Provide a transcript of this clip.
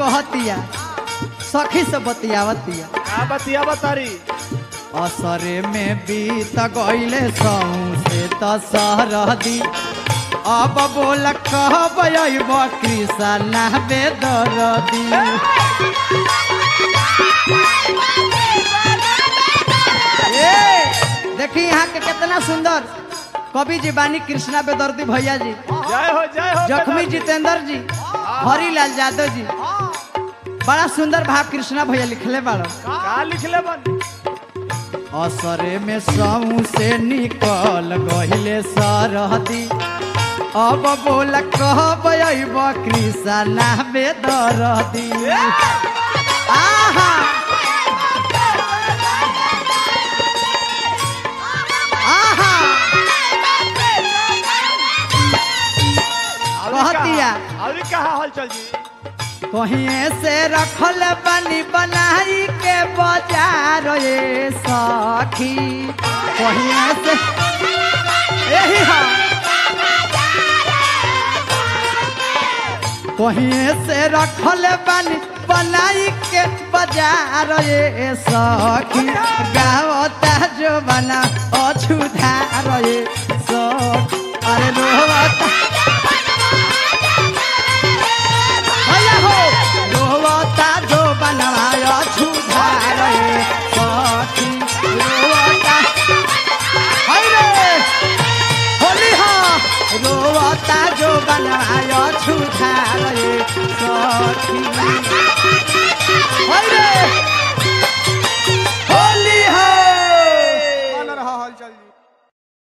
कहतिया सखी से बतियावतिया आ बतिया बतारी असरे में बीत गईले सौसे त सरदी अब बोल कहब अइब कृष्णा बेदरदी ए देखी यहाँ के कितना सुंदर कवि जी बानी कृष्णा बेदर्दी भैया जी जय हो जय हो जखमी बेदर्दी। जितेंद्र जी हरिलाल यादव जी बड़ा सुंदर भाव कृष्णा भैया लिखले बाड़ो का लिखले बन असरे में सऊ से निकल गहिले सरहदी अब बोल कहब अइब कृष्णा बेदरदी आहा आहा कहतिया अभी कहा हल चल जी कहीं से रखल बनी बनाई के बाजार ये सखी कहीं से यही है कहीं से रखल बनी बनाई के बाजार ये सखी गावता जो बना अछुधार ये सखी अरे रोवता भैया हो रोवता जो बनवाया छुधार रे सखी रोवता हाय रे होली हो रोवता जो बनवाया छुधार रे सखी